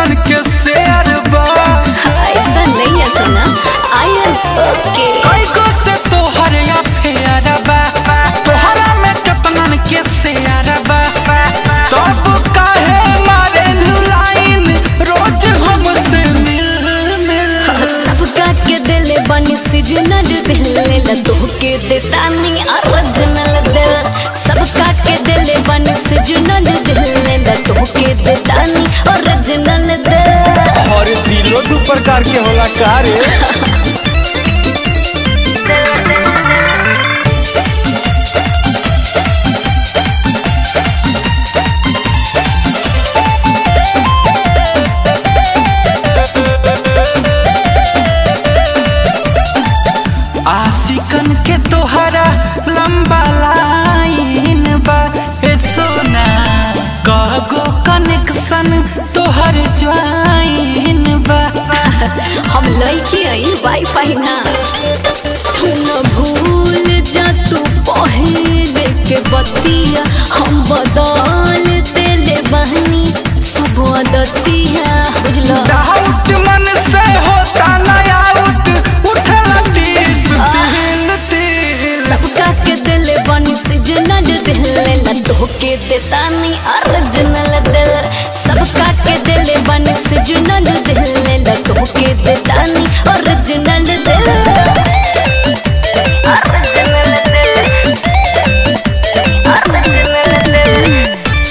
कितनन के शेयर बा ऐसा नहीं है सोना आई एम ओके कई गो से तोहर अफेयर बा तोहरा में कितनन के शेयर बा तब काहे मारे लाइन रोज हमसे मिल मिल सबका के दिल बनी सीजनल दिल ला तोहके देता नहीं ओरिजिनल दिल सबका के दिल बनी सीजनल दिल ला तोहके देता नहीं ओरिजिनल दिल और दिलो दू प्रकार के होला का रे आशिकन के तोहरा लंबा लाइन बा ए सोना कगो कनेक्शन तोहर ज्वाइन बा हम लइकी आई वाईफाई ना सुन भूल जा तू पहले के बतिया हम बदल देले बहनी सब आदतिया बुझलो डाउट मन से होता नया आउट उठला तीस दिल तीस सबका के दिल बनी सीजनल दिल ला तोहके देता नहीं ओरिजिनल दिल सबका के दिल बनी सीजनल दिल ला तोहके देता नहीं ओरिजिनल दिल ओरिजिनल दिल ओरिजिनल दिल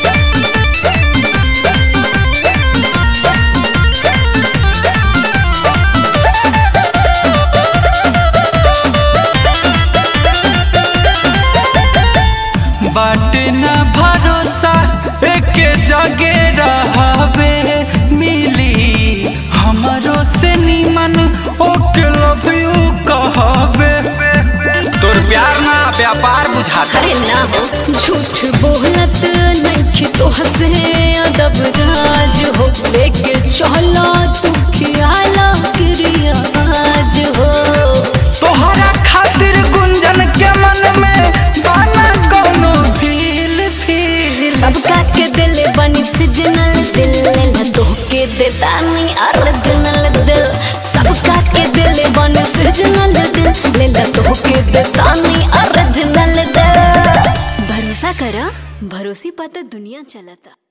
बाटे न भरोसा एक जगे रहबे मिली हमरो से नीमन ओके लव यू कहबे तोर प्यार ना व्यापार बुझाता अरे ना हो झूठ बोलत नहीं तो हंसे अदब राज हो लेके चला तू खियाला क्रियाज हो तोहरा खातिर गुंजन के मन में बाना कोनो फील फील सबका के दिल बनी सिजनल दिल ला तोहके देता नहीं ओरिजिनल दिल सबका के दिल बनी सिजनल दिल ला तोहके देता नहीं ओरिजिनल दिल भरोसा करा भरोसी पता दुनिया चलता